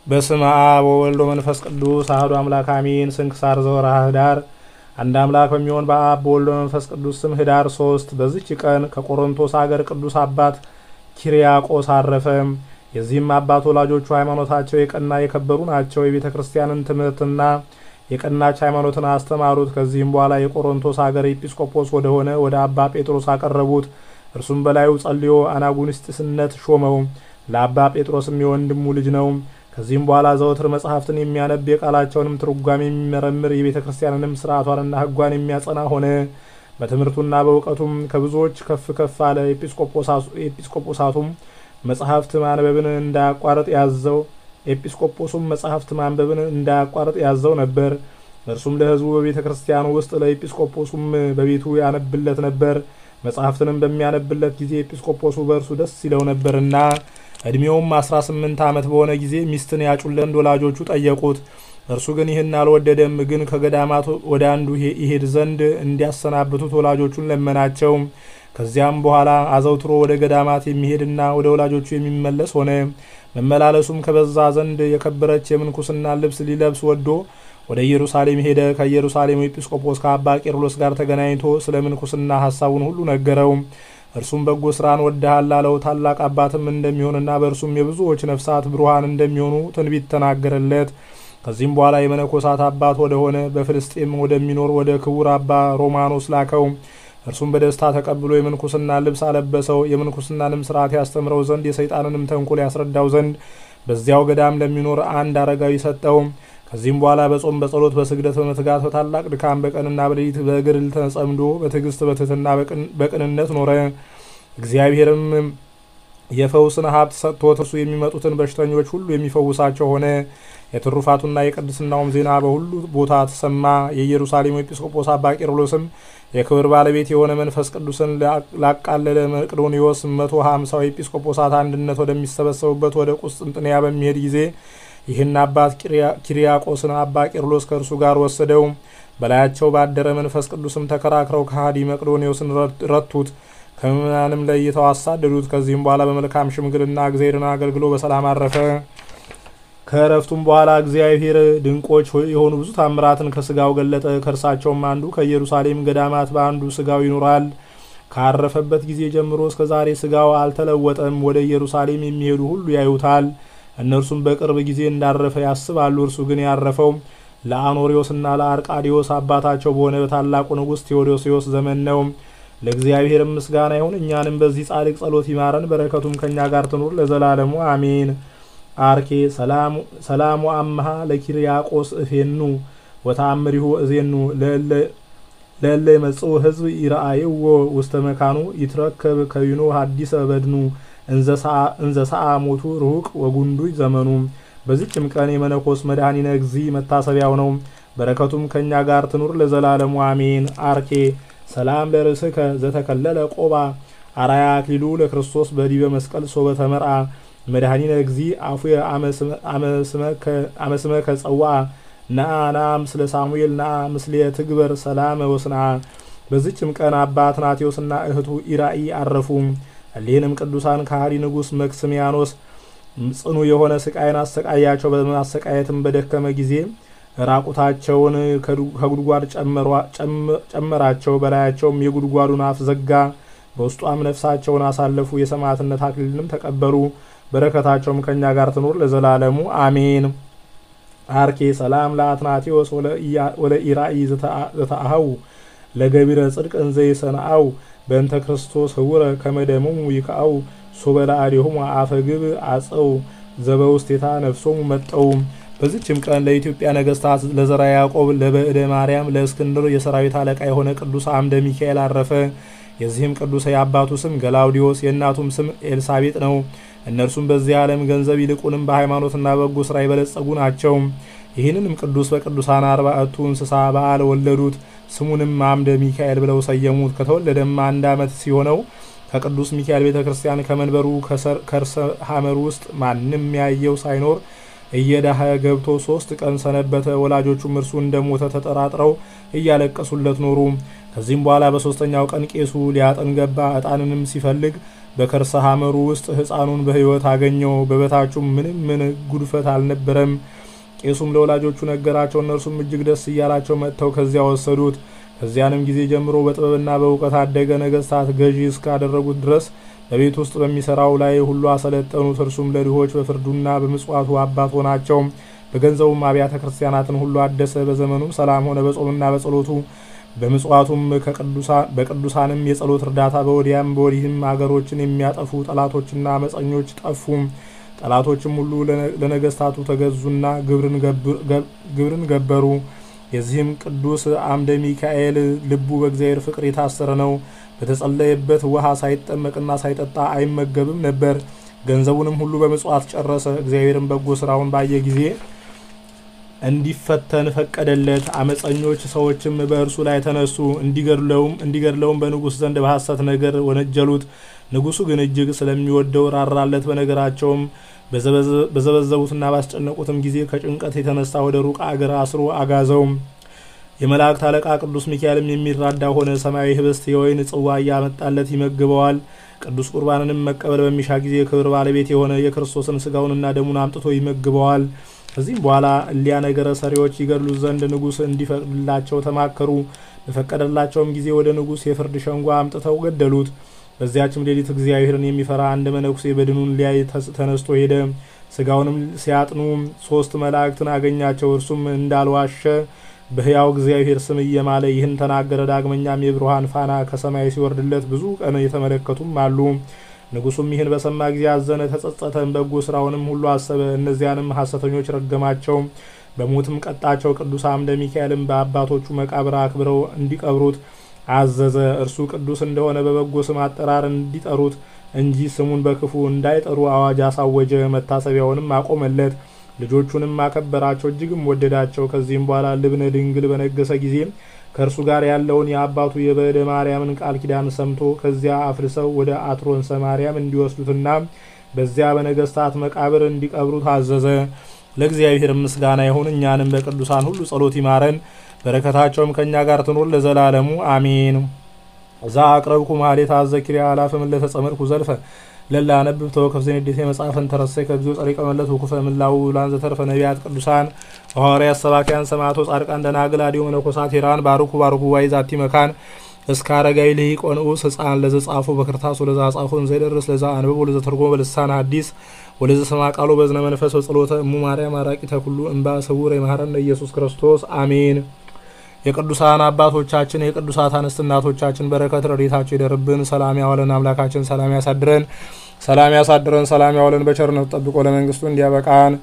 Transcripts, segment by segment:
በስመ አብ ወወልድ ወመንፈስ ቅዱስ አሐዱ አምላክ አሜን። ስንክሳር ዘወርኀ ኅዳር። አንድ አምላክ በሚሆን በአብ በወልድ በመንፈስ ቅዱስ ስም ኅዳር ሶስት በዚች ቀን ከቆሮንቶስ አገር ቅዱስ አባት ኪርያቆስ አረፈ። የዚህም አባት ወላጆቹ ሃይማኖታቸው የቀና የከበሩ ናቸው። የቤተ ክርስቲያንን ትምህርትና የቀናች ሃይማኖትን አስተማሩት። ከዚህም በኋላ የቆሮንቶስ አገር ኤጲስቆጶስ ወደሆነ ወደ አባ ጴጥሮስ አቀረቡት። እርሱም በላዩ ጸልዮ አናጉንስጢስነት ሾመው። ለአባ ጴጥሮስም የወንድሙ ልጅ ነው። ከዚህም በኋላ ዘወትር መጽሐፍትን የሚያነብ የቃላቸውንም ትርጓሜ የሚመረምር የቤተ ክርስቲያንንም ስርዓቷንና ሕጓን የሚያጸና ሆነ። በትምህርቱና በእውቀቱም ከብዙዎች ከፍ ከፍ አለ። ኤጲስቆጶሳቱም መጽሐፍት ማንበብን እንዳያቋርጥ ያዘው ኤጲስቆጶሱም መጽሐፍት ማንበብን እንዳያቋርጥ ያዘው ነበር። እርሱም ለሕዝቡ በቤተ ክርስቲያኑ ውስጥ ለኤጲስቆጶሱም በቤቱ ያነብለት ነበር። መጽሐፍትንም በሚያነብለት ጊዜ ኤጲስቆጶሱ በእርሱ ደስ ይለው ነበርና እድሜውም አስራ ስምንት ዓመት በሆነ ጊዜ ሚስትን ያጩለት ወላጆቹ ጠየቁት። እርሱ ግን ይህን አልወደደም። ግን ከገዳማት ወደ አንዱ ይሄድ ዘንድ እንዲያሰናብቱት ወላጆቹን ለመናቸው። ከዚያም በኋላ አዘውትሮ ወደ ገዳማት የሚሄድና ወደ ወላጆቹ የሚመለስ ሆነ። መመላለሱም ከበዛ ዘንድ የከበረች የምንኩስና ልብስ ሊለብስ ወዶ ወደ ኢየሩሳሌም ሄደ። ከኢየሩሳሌም ኤጲስቆጶስ ከአባ ቄርሎስ ጋር ተገናኝቶ ስለ ምንኩስና ሀሳቡን ሁሉ ነገረው። እርሱም በጎ ስራን ወድሃል አለው። ታላቅ አባትም እንደሚሆንና በእርሱም የብዙዎች ነፍሳት ብሩሃን እንደሚሆኑ ትንቢት ተናገረለት። ከዚህም በኋላ የመነኮሳት አባት ወደሆነ በፍልስጤም ወደሚኖር ወደ ክቡር አባ ሮማኖስ ላከው። እርሱም በደስታ ተቀብሎ የምንኩስና ልብስ አለበሰው። የምንኩስናንም ስርዓት ያስተምረው ዘንድ የሰይጣንንም ተንኮል ያስረዳው ዘንድ በዚያው ገዳም ለሚኖር አንድ አረጋዊ ሰጠው። ከዚህም በኋላ በጾም በጸሎት በስግደት በመትጋት በታላቅ ድካም በቀንና በሌሊት በግድል ተጸምዶ በትዕግስት በትህትና በቅንነት ኖረ። እግዚአብሔርም የፈውስን ሀብት ሰጥቶት እርሱ የሚመጡትን በሽተኞች ሁሉ የሚፈውሳቸው ሆነ። የትሩፋቱና የቅድስናውም ዜና በሁሉ ቦታ ተሰማ። የኢየሩሳሌሙ ኤጲስቆጶስ አባ ቄርሎስም የክብር ባለቤት የሆነ መንፈስ ቅዱስን ላቃለለ መቅዶኒዎስ መቶ ሀምሳው ኤጲስቆጶሳት አንድነት ወደሚሰበሰቡበት ወደ ቁስጥንጥንያ በሚሄድ ጊዜ ይህን አባት ኪርያቆስን አባ ቄርሎስ ከእርሱ ጋር ወሰደው። በላያቸው ባደረ መንፈስ ቅዱስም ተከራክረው ከሃዲ መቅዶኒዎስን ረቱት። ከምዕመናንም ለይተው አሳደዱት። ከዚህም በኋላ በመልካም ሽምግልና እግዚአብሔርን አገልግሎ በሰላም አረፈ። ከእረፍቱም በኋላ እግዚአብሔር ድንቆች የሆኑ ብዙ ታምራትን ከስጋው ገለጠ። ከእርሳቸውም አንዱ ከኢየሩሳሌም ገዳማት በአንዱ ስጋው ይኖራል። ካረፈበት ጊዜ ጀምሮ እስከ ዛሬ ስጋው አልተለወጠም። ወደ ኢየሩሳሌም የሚሄዱ ሁሉ ያዩታል። እነርሱም በቅርብ ጊዜ እንዳረፈ ያስባሉ። እርሱ ግን ያረፈው ለአኖሪዎስና ለአርቃዲዎስ አባታቸው በሆነ በታላቁ ንጉሥ ቴዎዶሲዎስ ዘመን ነው። ለእግዚአብሔር ምስጋና ይሁን፣ እኛንም በዚህ ጻድቅ ጸሎት ይማረን፣ በረከቱም ከእኛ ጋር ትኑር ለዘላለሙ አሜን። አርኬ ሰላሙ አምሃ ለኪርያቆስ እፌኑ ወተአምሪሁ እዜኑ ለእለ የመጽኡ ህዝብ ይረአይዎ ውስተ መካኑ ይትረከብ ከዊኖ ሀዲሰ በድኑ እንዘ ሰአ ሞቱ ርሁቅ ወጉንዱይ ዘመኑ። በዚችም ቀን የመነኮስ መድኃኒነ እግዚ መታሰቢያው ነው። በረከቱም ከእኛ ጋር ትኑር ለዘላለሙ አሜን። አርኬ ሰላም ለርእስከ ዘተከለለ ቆባ አራያ አክሊሉ ለክርስቶስ በዲበ መስቀል ሶበ ተመርአ መድኃኒነ እግዚ አፉየ አመስመከ ጸዋ ነአ ነአ ምስለ ሳሙኤል ነአ ምስሌ ትግበር ሰላመ ወስንአ። በዚችም ቀን አባ አትናቴዎስና እህቱ ኢራኢ አረፉ። እሊህንም ቅዱሳን ከሃዲ ንጉሥ መክስሚያኖስ ጽኑ የሆነ ስቃይን አሰቃያቸው። በማሰቃየትም በደከመ ጊዜ ራቁታቸውን ከጉድጓድ ጨመራቸው። በላያቸውም የጉድጓዱን አፍ ዘጋ። በውስጧም ነፍሳቸውን አሳለፉ። የሰማዕትነት አክሊልንም ተቀበሉ። በረከታቸውም ከእኛ ጋር ትኑር ለዘላለሙ አሜን። አርኬ ሰላም ለአትናቴዎስ ወለኢራኢ ዘተአሃው ለገቢረ ጽድቅ እንዘ ይሰንአው በእንተ ክርስቶስ ህውረ ከመደሞሙ ይክአው ሶበላ አዴሆሙ አፈግብ አጸው ዘበውስቴታ ነፍሶሙ መጠው። በዚችም ቀን ለኢትዮጵያ ነገስታት ለዘራ ያዕቆብ ለበእደ ማርያም ለእስክንድር የሰራዊት አለቃ የሆነ ቅዱስ አምደ ሚካኤል አረፈ። የዚህም ቅዱስ የአባቱ ስም ገላውዲዮስ የእናቱም ስም ኤልሳቤጥ ነው። እነርሱም በዚህ ዓለም ገንዘብ ይልቁንም በሃይማኖትና በጎ ስራ የበለጸጉ ናቸው። ይህንንም ቅዱስ በቅዱሳን አርባዕቱ እንስሳ በዓል ወለዱት። ስሙንም አምደ ሚካኤል ብለው ሰየሙት። ከተወለደም አንድ ዓመት ሲሆነው ከቅዱስ ሚካኤል ቤተ ክርስቲያን ከመንበሩ ከርሰ ሐመር ውስጥ ማንም ያየው ሳይኖር እየዳኸ ገብቶ ሶስት ቀን ሰነበተ። ወላጆቹም እርሱ እንደሞተ ተጠራጥረው እያለቀሱለት ኖሩ። ከዚህም በኋላ በሶስተኛው ቀን ቄሱ ሊያጠን ገባ። ዕጣንንም ሲፈልግ በከርሰ ሐመሩ ውስጥ ሕፃኑን በሕይወት አገኘው። በበታቹም ምንም ምን ጉድፈት አልነበረም። ቄሱም ለወላጆቹ ነገራቸው። እነርሱም እጅግ ደስ እያላቸው መጥተው ከዚያ ወሰዱት። ከዚያንም ጊዜ ጀምሮ በጥበብና በእውቀት አደገ። ነገስታት ገዢ እስካደረጉት ድረስ በቤት ውስጥ በሚሰራው ላይ ሁሉ አሰለጠኑት። እርሱም ለድሆች በፍርዱና በምጽዋቱ አባት ሆናቸው። በገንዘቡም አብያተ ክርስቲያናትን ሁሉ አደሰ። በዘመኑም ሰላም ሆነ። በጾምና በጸሎቱ በምጽዋቱም በቅዱሳንም የጸሎት እርዳታ በወዲያም በወዲህም አገሮችን የሚያጠፉ ጠላቶችና አመፀኞች ጠፉ። ጠላቶችም ሁሉ ለነገስታቱ ተገዙና ግብርን ገበሩ። የዚህም ቅዱስ አምደ ሚካኤል ልቡ በእግዚአብሔር ፍቅር የታሰረ ነው። በተጸለየበት ውሃ ሳይጠመቅና ሳይጠጣ አይመገብም ነበር። ገንዘቡንም ሁሉ በምጽዋት ጨረሰ። እግዚአብሔርን በጎ ስራውን ባየ ጊዜ እንዲፈተን ፈቀደለት። አመፀኞች ሰዎችም በእርሱ ላይ ተነሱ፣ እንዲገድለውም እንዲገድለውም በንጉሥ ዘንድ በሐሰት ነገር ወነጀሉት። ንጉሡ ግን እጅግ ስለሚወደው ራራለት። በነገራቸውም በዘበዘቡትና ባስጨነቁትም ጊዜ ከጭንቀት የተነሳ ወደ ሩቅ አገር አስሮ አጋዘው። የመላእክት አለቃ ቅዱስ ሚካኤልም የሚራዳ ሆነ። ሰማያዊ ህብስት የወይን ጽዋ እያመጣለት ይመግበዋል። ቅዱስ ቁርባንንም መቀበል በሚሻ ጊዜ ክብር ባለቤት የሆነ የክርስቶስን ስጋውንና ደሙን አምጥቶ ይመግበዋል። ከዚህም በኋላ እሊያ ነገረ ሰሪዎች ይገድሉት ዘንድ ንጉሥ እንዲፈቅድላቸው ተማከሩ። በፈቀደላቸውም ጊዜ ወደ ንጉሥ የፍርድ ሸንጓ አምጥተው ገደሉት። በዚያችም ሌሊት እግዚአብሔርን የሚፈራ አንድ መነኩሴ በድኑን ሊያይ ተነስቶ ሄደ። ስጋውንም ሲያጥኑ ሶስት መላእክትን አገኛቸው። እርሱም እንዳልዋሸ በሕያው እግዚአብሔር ስም እየማለ ይህን ተናገረ። ዳግመኛም የብርሃን ፋና ከሰማይ ሲወርድለት ብዙ ቀን የተመለከቱም አሉ። ንጉሱም ይህን በሰማ ጊዜ አዘነ፣ ተጸጸተም። በጎ ስራውንም ሁሉ አሰበ። እነዚያንም ሐሰተኞች ረገማቸው፣ በሞትም ቀጣቸው። ቅዱስ አምደ ሚካኤልም በአባቶቹ መቃብር አክብረው እንዲቀብሩት አዘዘ። እርሱ ቅዱስ እንደሆነ በበጎ ስም አጠራር እንዲጠሩት እንጂ ስሙን በክፉ እንዳይጠሩ አዋጅ አሳወጀ። መታሰቢያውንም አቆመለት። ልጆቹንም አከበራቸው፣ እጅግም ወደዳቸው። ከዚህም በኋላ ልብነ ድንግል በነገሰ ጊዜ ከእርሱ ጋር ያለውን የአባቱ የበደ ማርያምን ቃል ኪዳን ሰምቶ ከዚያ አፍልሰው ወደ አትሮንሰ ማርያም እንዲወስዱትና በዚያ በነገስታት መቃብር እንዲቀብሩት አዘዘ። ለእግዚአብሔር ምስጋና ይሁን። እኛንም በቅዱሳን ሁሉ ጸሎት ይማረን፣ በረከታቸውም ከእኛ ጋር ትኖር ለዘላለሙ አሜን። እዛ አቅረብኩ ማሌት አዘኪሪያ አላፍም ለተጸመድኩ ዘልፈ ለላ ነብብ ተወከፍ ዘንዴት የመጽሐፈን ተረሰይ ከጊዜው ጸሪቀ መለት ወኩፈ ምላው ላን ዘተርፈ ነቢያት ቅዱሳን ሐዋርያት ሰባኪያን ሰማዕቶ ጻድቃን ደናግል አዲዮ መነኮሳት ሄራን ባርኩ ባርኩ ዋይ ዛቲ መካን እስከ አረጋዊ ልሂቅ ወንዑስ ህፃን ለዘ ጻፎ በክርታስ ወለዛ ጻፎን ዘይደርስ ለዛ አንብብ ወለዘ ተርጎመ በልሳን ሐዲስ ወለዘ ሰማ ቃሎ በዝነ መንፈስ በጸሎተ እሙ ማርያም አራቂ ተኩሉ እምባ ስውር የማህረነ ኢየሱስ ክርስቶስ አሜን። የቅዱሳን አባቶቻችን የቅዱሳት አንስት እናቶቻችን በረከት ረድኤታቸው ይደርብን። ሰላም ያዋለን አምላካችን ሰላም ያሳድረን፣ ሰላም ያሳድረን፣ ሰላም ያዋለን በቸርነቱ ጠብቆ ለመንግስቱ እንዲያበቃን።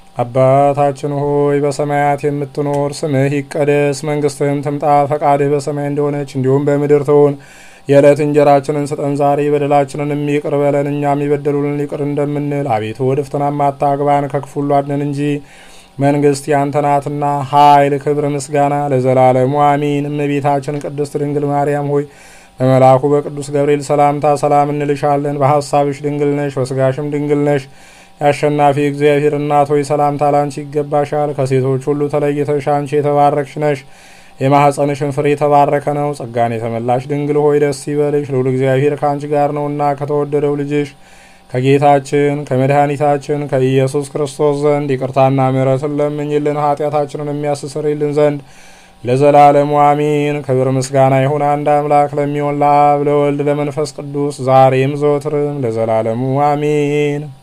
አባታችን ሆይ በሰማያት የምትኖር ስምህ ይቀደስ፣ መንግስትህም ትምጣ፣ ፈቃድህ በሰማይ እንደሆነች እንዲሁም በምድር ትሁን። የዕለት እንጀራችንን ስጠን ዛሬ፣ በደላችንን ይቅር በለን እኛም የበደሉንን ይቅር እንደምንል፣ አቤቱ ወደ ፈተናም አታግባን ከክፉ ሁሉ አድነን እንጂ መንግስት ያንተ ናትና ኃይል፣ ክብር፣ ምስጋና ለዘላለሙ አሚን። እመቤታችን ቅድስት ድንግል ማርያም ሆይ በመልአኩ በቅዱስ ገብርኤል ሰላምታ ሰላም እንልሻለን። በሀሳብሽ ድንግል ነሽ፣ በስጋሽም ድንግል ነሽ። የአሸናፊ እግዚአብሔር እናት ሆይ ሰላምታ ላንቺ ይገባሻል። ከሴቶች ሁሉ ተለይተሽ አንቺ የተባረክሽ ነሽ። የማኅፀንሽን ፍሬ የተባረከ ነው። ጸጋን የተመላሽ ድንግል ሆይ ደስ ይበልሽ፣ ልዑል እግዚአብሔር ከአንቺ ጋር ነውና ከተወደደው ልጅሽ ከጌታችን ከመድኃኒታችን ከኢየሱስ ክርስቶስ ዘንድ ይቅርታና ምሕረትን ለምኝልን ኃጢአታችንን የሚያስስርልን ዘንድ ለዘላለሙ አሚን። ክብር ምስጋና ይሁን አንድ አምላክ ለሚሆን ለአብ ለወልድ ለመንፈስ ቅዱስ ዛሬም ዘወትርም ለዘላለሙ አሚን።